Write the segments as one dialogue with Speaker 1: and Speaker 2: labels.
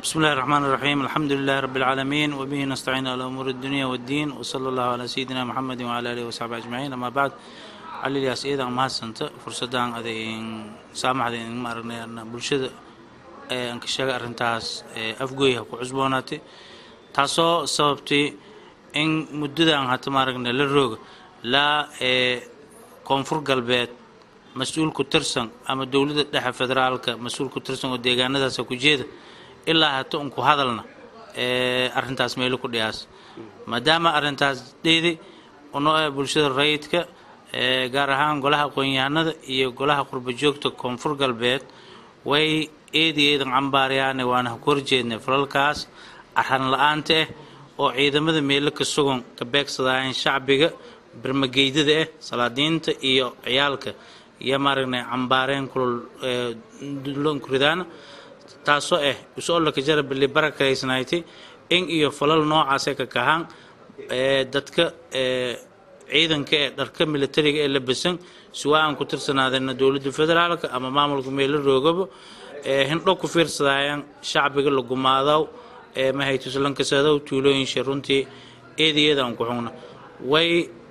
Speaker 1: بسم الله الرحمن الرحيم الحمد لله رب العالمين وبه نستعين على أمور الدنيا والدين وصلى الله على سيدنا محمد وعلى آله وصحبه أجمعين أما بعد علي الياس إيدا ما سنت فرصة أدين سامح أدين ما أرنا أن بلشة أنك شجع أرنتاس أفجويها كعزبوناتي تاسو سببتي إن مدة أن هتمارنا للروج لا كونفور قلبات mas-uul ku tirsan ama dowladda dhexe federaalka mas-uul ku tirsan oo deegaanadaasa ku jeeda ilaa hata un ku hadalna arintaas meelo ku dhiyaas maadaama arintaas dheedi uno ee bulshada rayidka gaar ahaan golaha aqoon-yahanada iyo golaha qurba joogta koonfur galbeed way eedi eedan cambaarayaane waana ku horjeednay falalkaas arhan la-aanta ah oo ciidamada meelo ka sugan ka beegsadaayeen shacbiga barmageydada ah salaadiinta iyo ciyaalka iyo maaragnay cambaareen kulul dulonkuridaana taasoo ah usoolaka jara bili barakaraysnayti in iyo falal noocaasee ka kahaan dadka ciidanka ee dharka militariga ee labasan siwaa aan ku tirsanaadeenna dowladda federaalka ama maamulka meelo roogaba hindho ku fiirsadaayaan shacbiga la gumaadaw mahaytuslankasadow tuulooyinsha runtii eedayeedaan ku xugna way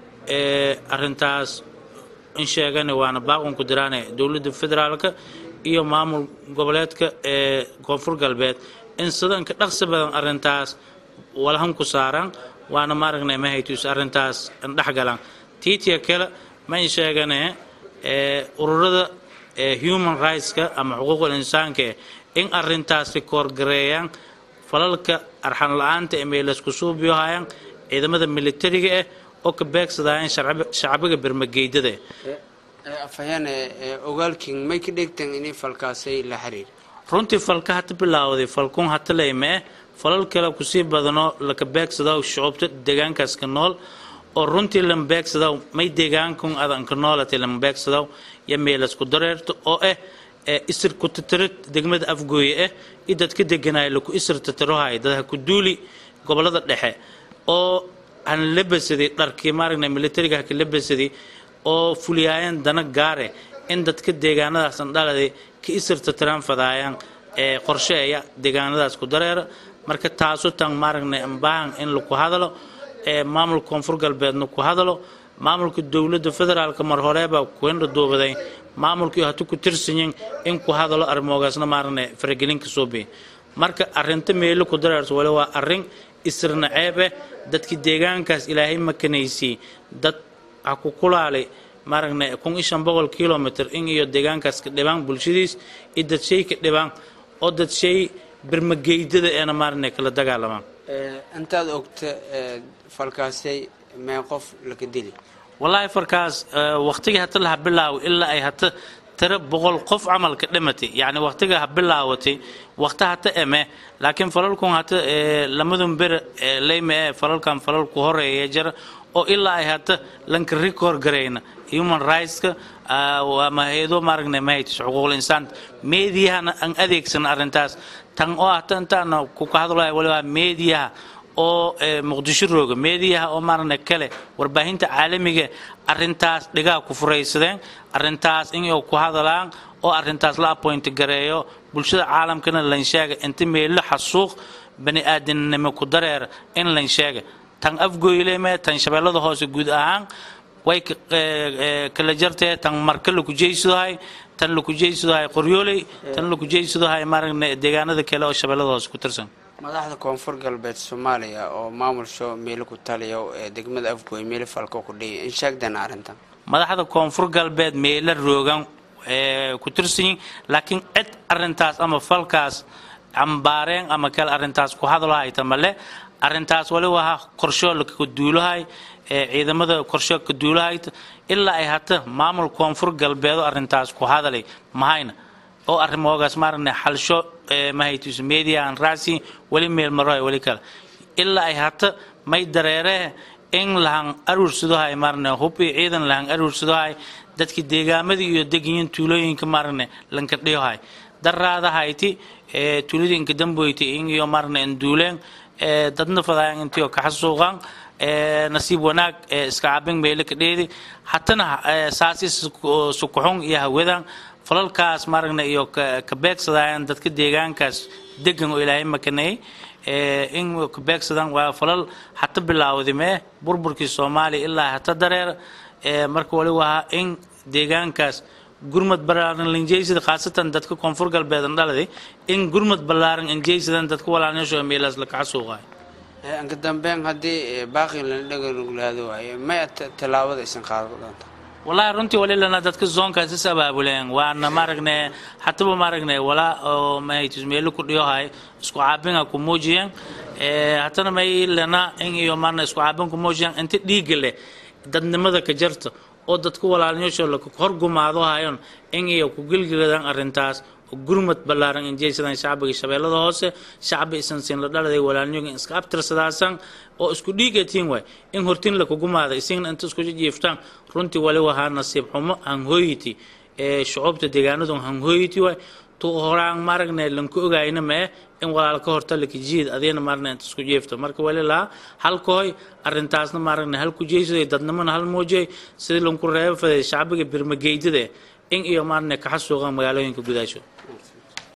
Speaker 1: arintaas in sheegane waana baaqunku diraane dowladda federaalka iyo maamul goboleedka ee koonfur galbeed in sidanka dhaqsi badan arintaas walhan ku saaran waana maaragnay mahaytus arintaas indhexgalan tiitiya kale man sheegane ururada human rightska ama xuquuqul insaanka in arintaas rikoorgareeyaan falalka arxan la-aanta ee meelaysku suubiyohayaan ciidamada militariga ah oo ka beegsadaayeen shacbiga bermageydada
Speaker 2: afhayeene ogaalkin may ka dhegtan inay falkaasay la xiriir
Speaker 1: runtii falka hata bilaawday falkun hata laymee falal kale kusii badano laka beegsadaw shucubta deegaankaas ka nool oo runtii lama beegsadaw may deegaankun adanka noolata lama beegsadaw iyo meelasku dareerta oo ah isir ku tatarid degmada afgooye ah i dadka deganaayo laku isir tatarohay dadha ku duuli gobolada dhexe oo han la basaday dharkii maaragna militariga haka la basaday oo fuliyaayeen dana gaare in dadka deegaanadaasan dhaladay ka isirta tiraan fadaayaan ee qorsheeya deegaanadaas ku dareera marka taasu tan maaragna ambaahan in laku hadalo ee maamulka koonfur galbeedna ku hadalo maamulka dowladda federaalka mar horeebaa kuendha duubaday maamulkii hata ku tirsanyin in ku hadalo arrimoogaasna maaragna faragelinka soo biya marka arrinta meelo ku dareerto wali waa arrin isirna ceeb eh dadki deegaankaas ilaahay makanaysiy dad ha ku kulaalay maaragna kun iyo shan boqol kilomitr in iyo deegaankaas ka dhibaan bulshadiis iyo dad shay ka dhibaan oo dad shay birmageydada eena maaragna kala dagaalamaan
Speaker 2: intaad ogta falkaasay mee qof laka dili
Speaker 1: wallaahi farkaas waqtigii hata laha bilaawo ilaa ay hata tiro boqol qof camalka dhimatay yacni waqtiga ha bilaawatay waqti hata eme laakiin falalkun hata lamadun bere leyme ee falalkan falalku horeeya jira oo ilaa ay hata lanka record garayna human rightska ama hay-ado maaragna mahaytis xuquuqul insaan meediyahana aan adeegsan arrintaas tan oo hata intaana ku ka hadlaya waliba meediyaha oo muqdisho rooga meediyaha oo maaragna kale warbaahinta caalamiga arrintaas dhigaa ku furaysadeen arrintaas in ay ku hadalaan oo arrintaas la appoint gareeyo bulshada caalamkana lan sheega inta meelo xasuuq bani aadamnimo ku dareera in lan sheega tan afgoyleme tan shabeellada hoose guud ahaan way kala jartee tan marka laku jeysadohay tan laku jeysadohay qoryooley tan laku jeysadohay maaragna deegaanada kale oo shabeellada hoose ku tirsan
Speaker 2: madaxda koonfur galbeed soomaaliya oo maamulsho meelo ku taliya ee degmada afgooy meelo falka ku dhiya in sheegdana arrintan
Speaker 1: madaxda koonfur galbeed meelo roogan ku tirsanyiin laakiin cid arrintaas ama falkaas cambaareen ama kale arrintaas ku hadlohayta male arrintaas wali waha qorshoo laka duulahay ee ciidamada qorshoo ka duulahayta ilaa ay hata maamul koonfur galbeedo arrintaas ku hadalay mahayna oo arrimoogaas maaragna xalsho mahaytus media aan raacsi weli meel marohay weli kale ilaa ay hata may dareeree in lahan aruursadohay maaragna hub iyo ciidan lahan aruursadohay dadki deegaamadii iyo degayin tuulooyinka maaragna lanka dhiyohay daraadahayti tuuladinka damboyti in iyo maaragna induuleen dadna fadaayan intii oo kaxasuuqan nasiib wanaag iska cabin meelo ka dheedi hatana saasi sukuxun iyo hawadan falalkaas maaragna iyo ka beegsadayaan dadka deegaankaas degan oo ilaahay makanayay in ka beegsadaan waa falal hata bilaawday mee burburkii soomaaliya ilaa hata dareer marka wali wahaa in deegaankaas gurmad ballaaran lanjeysada khaasatan dadka koonfur galbeedan dhaladay in gurmad ballaaran anjeysadan dadka walaalnasho meelaas la kaca suuqaay
Speaker 2: anka dambeyn haddii baaqi lana dhaganuglaado waaye may tallaabada isan qaadan doonta
Speaker 1: wallaahi runtii wali lana dadka zoonkaas is abaabuleen waana maaragne hataba maaragne walaa oo mahaytis meelo ku dhiyohay isku caabinga ku muujiyeen hatana may lana in iyo maarna isku caabin ku muujiyeen inta dhiiga leh dadnimada ka jarta oo dadka walaalnyasho la horgumaado hayon in iyo ku gilgiladaan arrintaas gurmad ballaaran injeysadaan shacbiga shabeellada hoose shacbi isan siin la dhaladay walaalnyoga iska abtirsadaasan oo isku dhiigatiin waay in hortin la kugumaada isigna inta isku jiiftaan runtii wali wahaa nasiib xumo hanhooyiti ee shucuubta deegaanadu hanhooyiti waay tu horaan maaragne lanku ogayna mee in walaal ka horta lakijiid adeena maarna inta isku jiifto marka wali lahaa halkahoy arrintaasna maaragne hal ku jeysaday dadnimona hal muujiyay sidii lanku reebo faday shacbiga birmageydada in iyo maarne kaxa suuqan magaalooyinka gudaasho